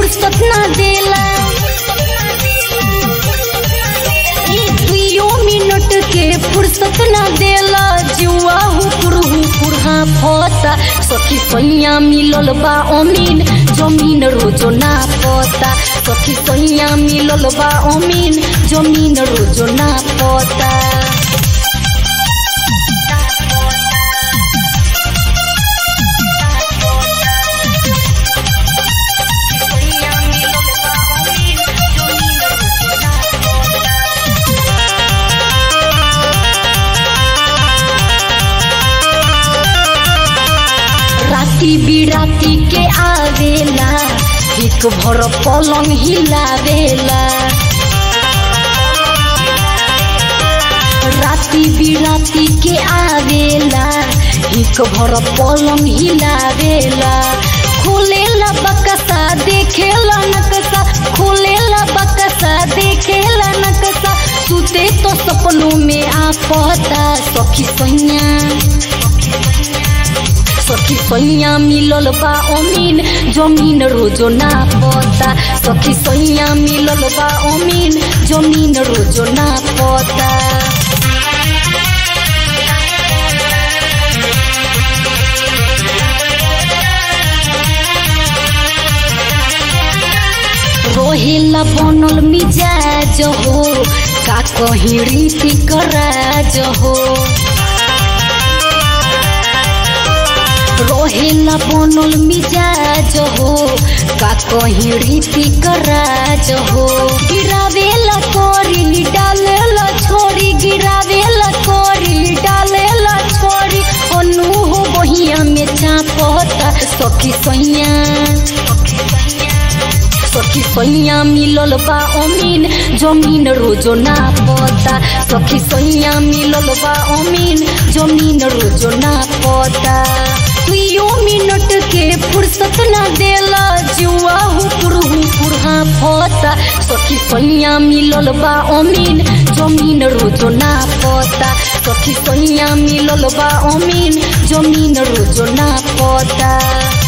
फुर्सत ना देला ई दुइयो मिनट के फुर्सत ना देला जुआ हुकुर हुकुर हाँ फसा सखी सैया मिलल बा अमीन जमीन रोजो ना पता सखी सैया मिलल बा अमीन जमीन रोजो ना पता राती बिराती के आवेला एक भर पलंग हिलावेला राती बिराती के आवेला एक भर पलंग हिलावेला खोलेला बकसा देखेला नकसा खोलेला बकसा देखेला नकसा सुते तो सपनों में आपता सखी सैया सखी सैया मिलल बा अमीन जमीन रोजो ना पता सखी सैया मिलल बा अमीन जमीन रोजो ना पता रोहेला बनल मिजाज हो का कहीं रीति कराज हो रोहेला बनल मिजाज हो का कहीं रीति कराज हो गिरावेला कोरी डालेला छोरी गिरावेला कोरी डालेला छोरी अनु हो बहिया में चापता सखी सैया सखी सैया मिलल बा अमीन जमीन रोजो ना पता सखी सैया मिलल बा अमीन जमीन रोजो ना पता दुइयो मिनट के फुर्सत ना देला जुआ हुकुर हुकुर हाँ फता सखी सैया मिलल बा अमीन जमीन रोजो ना पता सखी सैया मिलल बा अमीन जमीन रोजो ना पता